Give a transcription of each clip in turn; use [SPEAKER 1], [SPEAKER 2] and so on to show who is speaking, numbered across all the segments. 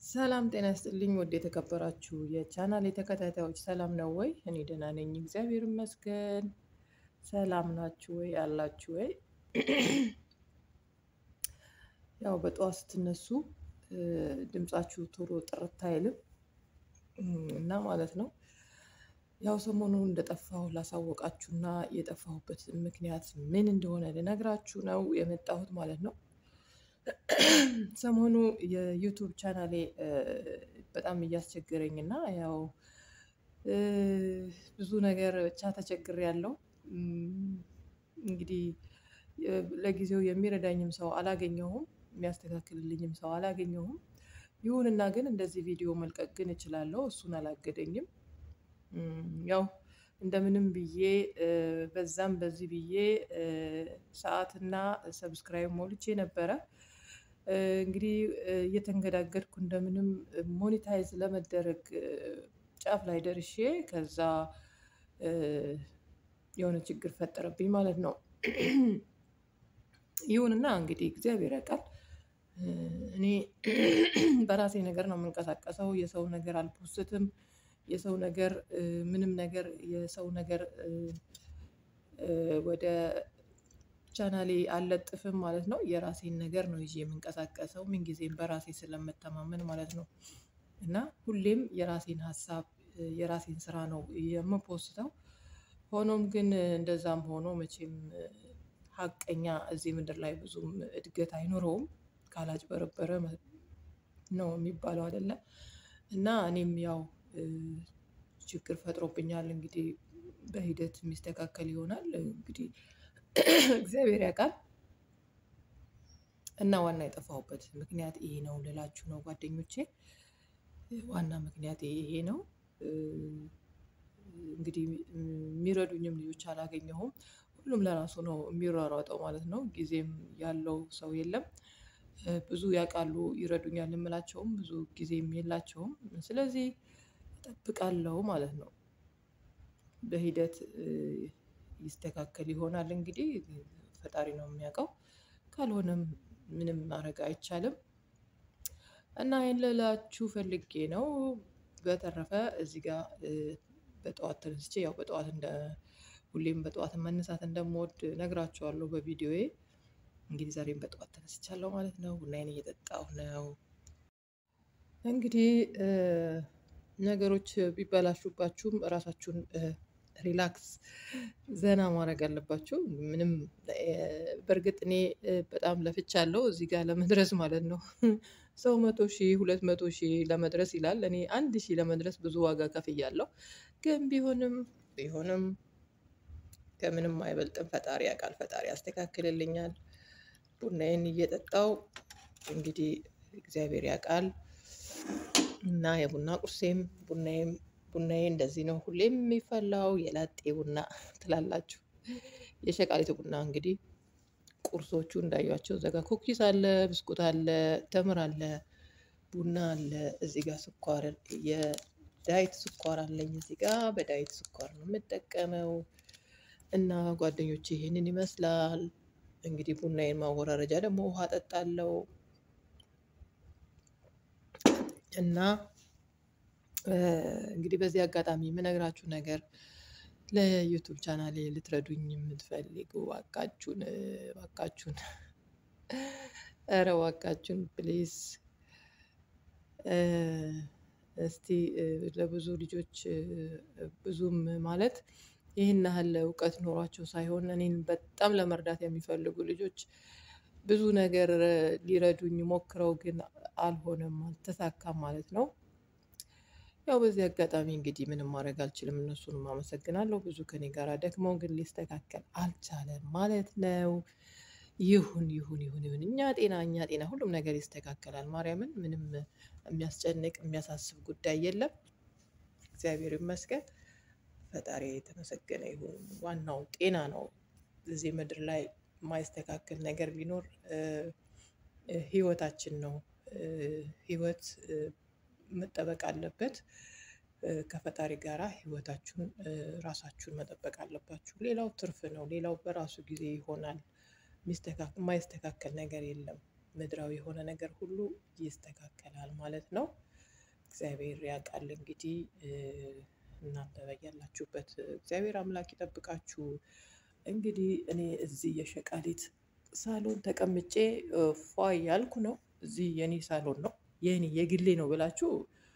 [SPEAKER 1] ሰላም ጤና ይስጥልኝ ውድ የተከበራችሁ የቻናል የተከታታዮች ሰላም ነው ወይ? እኔ ደህና ነኝ፣ እግዚአብሔር ይመስገን። ሰላም ናችሁ ወይ? አላችሁ ወይ? ያው በጠዋት ስትነሱ ድምጻችሁ ቶሎ ጥርት አይልም እና ማለት ነው። ያው ሰሞኑን እንደጠፋሁ ላሳወቃችሁና የጠፋሁበት ምክንያት ምን እንደሆነ ልነግራችሁ ነው የመጣሁት ማለት ነው። ሰሞኑ የዩቱብ ቻናሌ በጣም እያስቸገረኝ እና ያው ብዙ ነገር ብቻ ተቸግሬያለሁ። እንግዲህ ለጊዜው የሚረዳኝም ሰው አላገኘሁም፣ የሚያስተካክልልኝም ሰው አላገኘሁም። ይሁንና ግን እንደዚህ ቪዲዮ መልቀቅ ግን እችላለሁ፣ እሱን አላገደኝም። ያው እንደምንም ብዬ በዛም በዚህ ብዬ ሰዓትና ሰብስክራይብ ሞልቼ ነበረ። እንግዲህ እየተንገዳገድኩ እንደምንም ሞኒታይዝ ለመደረግ ጫፍ ላይ ደርሼ ከዛ የሆነ ችግር ፈጠረብኝ ማለት ነው። ይሁንና እንግዲህ እግዚአብሔር ያውቃል። እኔ በራሴ ነገር ነው የምንቀሳቀሰው። የሰው ነገር አልፖስትም። የሰው ነገር ምንም ነገር የሰው ነገር ወደ ቻናሌ አልለጥፍም ማለት ነው። የራሴን ነገር ነው ይዤ የምንቀሳቀሰው ምን ጊዜም በራሴ ስለምተማመን ማለት ነው። እና ሁሌም የራሴን ሀሳብ የራሴን ስራ ነው የምፖስተው። ሆኖም ግን እንደዛም ሆኖ መቼም ሀቀኛ እዚህ ምድር ላይ ብዙም እድገት አይኖረውም ካላጭበረበረ ነው የሚባለው አይደለ? እና እኔም ያው ችግር ፈጥሮብኛል እንግዲህ በሂደት የሚስተካከል ይሆናል እንግዲህ እግዚአብሔር ያውቃል። እና ዋና የጠፋሁበት ምክንያት ይሄ ነው ልላችሁ ነው ጓደኞቼ። ዋና ምክንያት ይሄ ነው። እንግዲህ የሚረዱኝም ልጆች አላገኘሁም። ሁሉም ለራሱ ነው የሚሯሯጠው ማለት ነው። ጊዜም ያለው ሰው የለም። ብዙ ያውቃሉ ይረዱኛል የምላቸውም ብዙ ጊዜም የላቸውም። ስለዚህ እጠብቃለሁ ማለት ነው። በሂደት ይስተካከል ይሆናል እንግዲህ ፈጣሪ ነው የሚያውቀው። ካልሆነም ምንም ማድረግ አይቻልም። እና ይሄን ልላችሁ ፈልጌ ነው። በተረፈ እዚህ ጋር በጠዋት ተነስቼ ያው በጠዋት እንደ ሁሌም በጠዋት መነሳት እንደምወድ እነግራችኋለሁ በቪዲዮዬ። እንግዲህ ዛሬም በጠዋት ተነስቻለሁ ማለት ነው። ቡናዬን እየጠጣሁ ነው። እንግዲህ ነገሮች ቢበላሹባችሁም እራሳችሁን ሪላክስ ዘና ማድረግ አለባችሁ። ምንም በርግጥ እኔ በጣም ለፍቻለሁ እዚህ ጋር ለመድረስ ማለት ነው። ሰው መቶ ሺህ ሁለት መቶ ሺህ ለመድረስ ይላል እኔ አንድ ሺህ ለመድረስ ብዙ ዋጋ ከፍያለሁ። ግን ቢሆንም ቢሆንም ከምንም አይበልጥም ፈጣሪ ያውቃል ፈጣሪ ያስተካክልልኛል። ቡናዬን እየጠጣሁ እንግዲህ እግዚአብሔር ያውቃል። እና የቡና ቁርሴም ቡናዬም ቡናዬ እንደዚህ ነው ሁሌም የሚፈላው የላጤ ቡና ትላላችሁ። የሸቃሊት ቡና እንግዲህ ቁርሶቹ እንዳዩዋቸው እዛ ጋር ኩኪስ አለ፣ ብስኩት አለ፣ ተምር አለ፣ ቡና አለ፣ እዚህ ጋር ስኳር የዳይት ስኳር አለኝ እዚህ ጋር በዳይት ስኳር ነው የምጠቀመው። እና ጓደኞቼ ይሄንን ይመስላል። እንግዲህ ቡናዬን ማወራረጃ ደግሞ ውሃ እጠጣለሁ። እና እንግዲህ በዚህ አጋጣሚ የምነግራችሁ ነገር ለዩቱብ ቻናሌ ልትረዱኝ የምትፈልጉ እባካችሁን እባካችሁን ኧረ እባካችሁን ፕሊዝ እስቲ ለብዙ ልጆች ብዙም ማለት ይህን ያህል እውቀት ኖሯቸው ሳይሆን እኔን በጣም ለመርዳት የሚፈልጉ ልጆች ብዙ ነገር ሊረዱኝ ሞክረው ግን አልሆነም አልተሳካም ማለት ነው። ያው በዚህ አጋጣሚ እንግዲህ ምንም ማድረግ አልችልም እነሱንም አመሰግናለሁ ብዙ ከእኔ ጋር ደክመው ግን ሊስተካከል አልቻለም ማለት ነው። ይሁን ይሁን ይሁን ይሁን እኛ ጤና እኛ ጤና ሁሉም ነገር ይስተካከላል ማርያምን ምንም የሚያስጨንቅ የሚያሳስብ ጉዳይ የለም። እግዚአብሔር ይመስገን ፈጣሪ የተመሰገነ ይሁን ዋናው ጤና ነው። እዚህ ምድር ላይ የማይስተካከል ነገር ቢኖር ህይወታችን ነው። ህይወት መጠበቅ አለበት። ከፈጣሪ ጋራ ህይወታችሁን ራሳችሁን መጠበቅ አለባችሁ ሌላው ትርፍ ነው ሌላው በራሱ ጊዜ ይሆናል። የማይስተካከል ነገር የለም። ምድራዊ የሆነ ነገር ሁሉ ይስተካከላል ማለት ነው። እግዚአብሔር ያውቃል እንግዲህ እናንተ በያላችሁበት እግዚአብሔር አምላክ ይጠብቃችሁ። እንግዲህ እኔ እዚህ የሸቃሊት ሳሎን ተቀምጬ ፏ ያልኩ ነው። እዚህ የኔ ሳሎን ነው የኔ የግሌ ነው ብላችሁ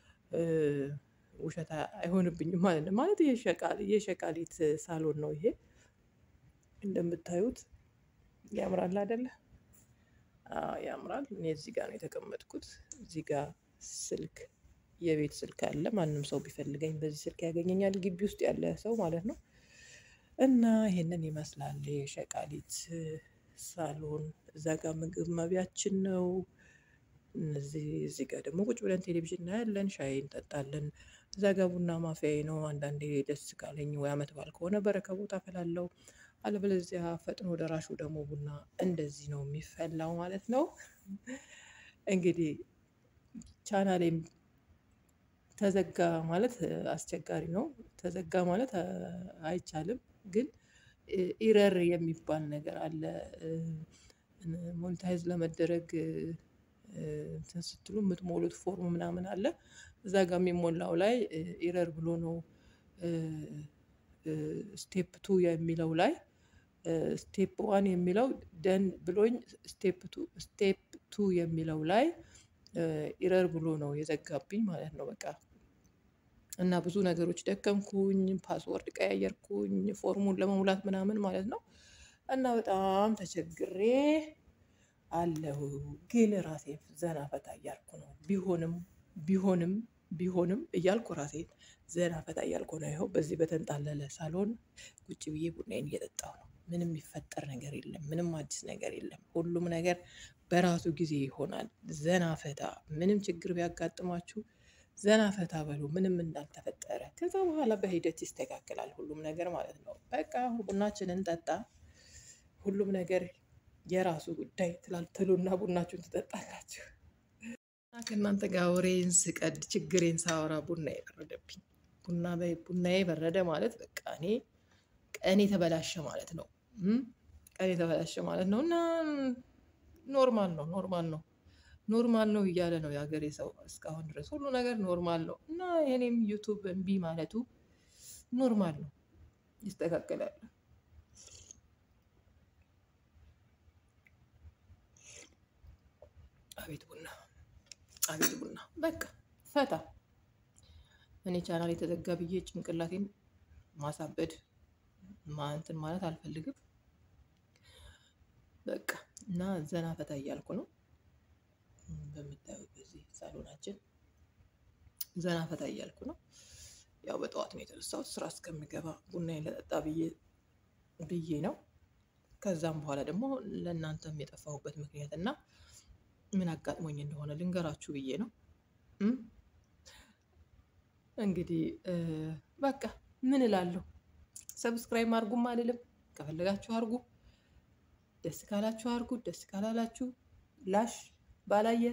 [SPEAKER 1] ውሸት አይሆንብኝም ማለት ነው። ማለት የሸቃሊት ሳሎን ነው ይሄ እንደምታዩት ያምራል አይደለ? ያምራል። እኔ እዚህ ጋር ነው የተቀመጥኩት። እዚህ ጋር ስልክ የቤት ስልክ አለ። ማንም ሰው ቢፈልገኝ በዚህ ስልክ ያገኘኛል፣ ግቢ ውስጥ ያለ ሰው ማለት ነው። እና ይሄንን ይመስላል የሸቃሊት ሳሎን። እዛ ጋር ምግብ መቢያችን ነው። እነዚህ እዚህ ጋር ደግሞ ቁጭ ብለን ቴሌቪዥን እናያለን፣ ሻይ እንጠጣለን። እዛ ጋር ቡና ማፍያዬ ነው። አንዳንዴ ደስ ካለኝ ወይ አመት በዓል ከሆነ በረከቦት አፈላለሁ። አለበለዚያ ፈጥኖ ደራሹ ደግሞ ቡና እንደዚህ ነው የሚፈላው ማለት ነው። እንግዲህ ቻናሌም ተዘጋ ማለት አስቸጋሪ ነው። ተዘጋ ማለት አይቻልም፣ ግን ኢረር የሚባል ነገር አለ። ሞኔታይዝ ለመደረግ እንትን ስትሉ የምትሞሉት ፎርም ምናምን አለ። እዛ ጋር የሚሞላው ላይ ኢረር ብሎ ነው ስቴፕ ቱ የሚለው ላይ ስቴፕ ዋን የሚለው ደን ብሎኝ ስቴፕ ቱ ስቴፕ ቱ የሚለው ላይ ኢረር ብሎ ነው የዘጋብኝ ማለት ነው። በቃ እና ብዙ ነገሮች ደከምኩኝ፣ ፓስወርድ ቀያየርኩኝ፣ ፎርሙን ለመሙላት ምናምን ማለት ነው። እና በጣም ተቸግሬ አለሁ። ግን ራሴን ዘና ፈታ እያልኩ ነው። ቢሆንም ቢሆንም ቢሆንም እያልኩ ራሴን ዘና ፈታ እያልኩ ነው። ይኸው በዚህ በተንጣለለ ሳሎን ቁጭ ብዬ ቡናዬን እየጠጣሁ ነው። ምንም የሚፈጠር ነገር የለም። ምንም አዲስ ነገር የለም። ሁሉም ነገር በራሱ ጊዜ ይሆናል። ዘና ፈታ። ምንም ችግር ቢያጋጥማችሁ ዘና ፈታ በሉ፣ ምንም እንዳልተፈጠረ። ከዛ በኋላ በሂደት ይስተካከላል ሁሉም ነገር ማለት ነው። በቃ ቡናችንን ጠጣ። ሁሉም ነገር የራሱ ጉዳይ ትላልትሉና ቡናችሁን ትጠጣላችሁ። ከእናንተ ጋር ወሬን ስቀድ ችግሬን ሳወራ ቡና የበረደብኝ ቡና ቡናዬ በረደ ማለት በቃ እኔ ቀኔ ተበላሸ ማለት ነው። ቀኔ ተበላሸ ማለት ነው። እና ኖርማል ነው ኖርማል ነው ኖርማል ነው እያለ ነው የሀገሬ ሰው እስካሁን ድረስ ሁሉ ነገር ኖርማል ነው። እና የኔም ዩቱብ እምቢ ማለቱ ኖርማል ነው፣ ይስተካከላል። አቤት ቡና አቤት ቡና። በቃ ፈታ። እኔ ቻናል የተዘጋ ብዬ ጭንቅላቴን ማሳበድ እንትን ማለት አልፈልግም። በቃ እና ዘና ፈታ እያልኩ ነው። በምታዩት በዚህ ሳሎናችን ዘና ፈታ እያልኩ ነው። ያው በጠዋት ነው የተነሳሁት ስራ እስከምገባ ቡናዬን ለጠጣ ብዬ ብዬ ነው። ከዛም በኋላ ደግሞ ለእናንተም የጠፋሁበት ምክንያት እና ምን አጋጥሞኝ እንደሆነ ልንገራችሁ ብዬ ነው። እንግዲህ በቃ ምን እላለሁ፣ ሰብስክራይብ አድርጉም አልልም። ከፈለጋችሁ አድርጉ፣ ደስ ካላችሁ አድርጉ፣ ደስ ካላላችሁ ላሽ ባላየ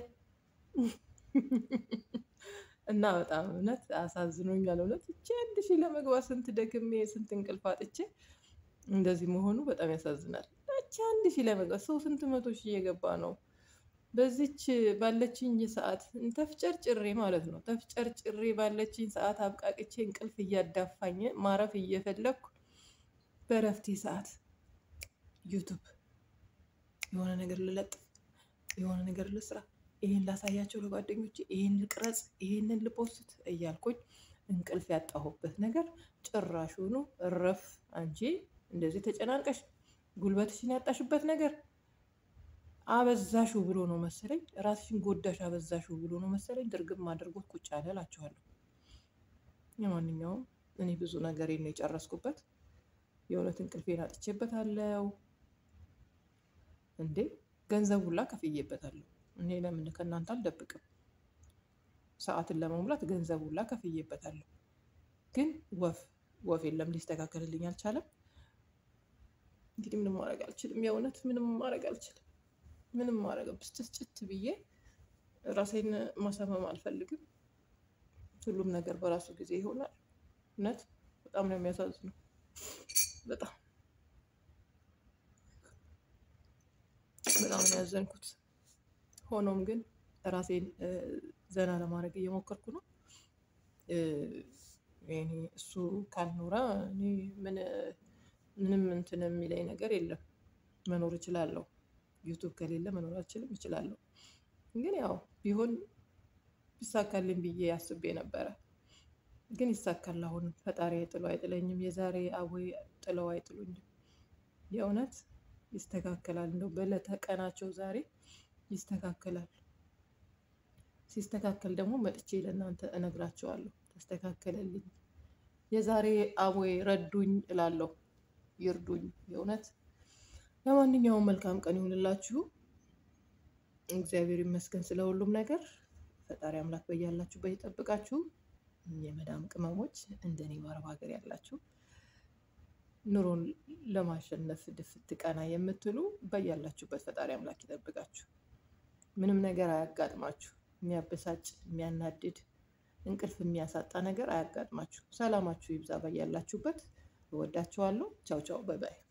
[SPEAKER 1] እና በጣም እውነት አሳዝኖኛል። እውነት እቺ አንድ ሺህ ለመግባት ስንት ደክሜ ስንት እንቅልፍ አጥቼ እንደዚህ መሆኑ በጣም ያሳዝናል። እቺ አንድ ሺህ ለመግባት ሰው ስንት መቶ ሺህ እየገባ ነው። በዚች ባለችኝ ሰዓት ተፍጨርጭሬ ማለት ነው ተፍጨርጭሬ ባለችኝ ሰዓት አብቃቅቼ እንቅልፍ እያዳፋኝ ማረፍ እየፈለግኩ በእረፍቴ ሰዓት ዩቱብ የሆነ ነገር ልለጥፍ የሆነ ነገር ልስራ፣ ይሄን ላሳያቸው ለጓደኞቼ፣ ይሄን ልቅረጽ፣ ይሄንን ልፖስት እያልኩኝ እንቅልፍ ያጣሁበት ነገር ጭራሹኑ እረፍ። አንቺ እንደዚህ ተጨናንቀሽ ጉልበትሽን ያጣሽበት ነገር አበዛሹ ብሎ ነው መሰለኝ፣ ራስሽን ጎዳሽ አበዛሹ ብሎ ነው መሰለኝ ድርግም አድርጎት ቁጭ ያለ እላችኋለሁ። ለማንኛውም እኔ ብዙ ነገር ነው የጨረስኩበት። የእውነት እንቅልፌን አጥቼበታለሁ እንዴ ገንዘብ ሁላ ከፍዬበታለሁ። እኔ ለምን ከእናንተ አልደብቅም። ሰዓትን ለመሙላት ገንዘብ ሁላ ከፍዬበታለሁ። ግን ወፍ ወፍ የለም፣ ሊስተካከልልኝ አልቻለም። እንግዲህ ምንም ማድረግ አልችልም። የእውነት ምንም ማድረግ አልችልም። ምንም ማድረግ ብስጭት ብዬ ራሴን ማሳመም አልፈልግም። ሁሉም ነገር በራሱ ጊዜ ይሆናል። እውነት በጣም ነው የሚያሳዝነው። በጣም በጣም ነው ያዘንኩት። ሆኖም ግን ራሴን ዘና ለማድረግ እየሞከርኩ ነው። እኔ እሱ ካልኖረ እኔ ምን ምንም እንትን የሚለኝ ነገር የለም። መኖር እችላለሁ። ዩቲዩብ ከሌለ መኖር አልችልም እችላለሁ። ግን ያው ቢሆን ቢሳካልኝ ብዬ አስቤ ነበረ። ግን ይሳካል አሁን ፈጣሪ ጥሎ አይጥለኝም የዛሬ አቦይ ጥለው አይጥሉኝም። የእውነት ይስተካከላል እንደው በእለተ ቀናቸው ዛሬ ይስተካከላል። ሲስተካከል ደግሞ መጥቼ ለእናንተ እነግራችኋለሁ ተስተካከለልኝ። የዛሬ አቦይ ረዱኝ እላለሁ። ይርዱኝ የእውነት ለማንኛውም መልካም ቀን ይሁንላችሁ። እግዚአብሔር ይመስገን ስለ ሁሉም ነገር። ፈጣሪ አምላክ በያላችሁበት ይጠብቃችሁ። የመዳም ቅመሞች እንደኔ በአረብ ሀገር ያላችሁ ኑሮን ለማሸነፍ ድፍት ቀና የምትሉ በያላችሁበት ፈጣሪ አምላክ ይጠብቃችሁ። ምንም ነገር አያጋጥማችሁ። የሚያበሳጭ የሚያናድድ እንቅልፍ የሚያሳጣ ነገር አያጋጥማችሁ። ሰላማችሁ ይብዛ በያላችሁበት። እወዳችኋለሁ። ቻው ቻው። ባይ ባይ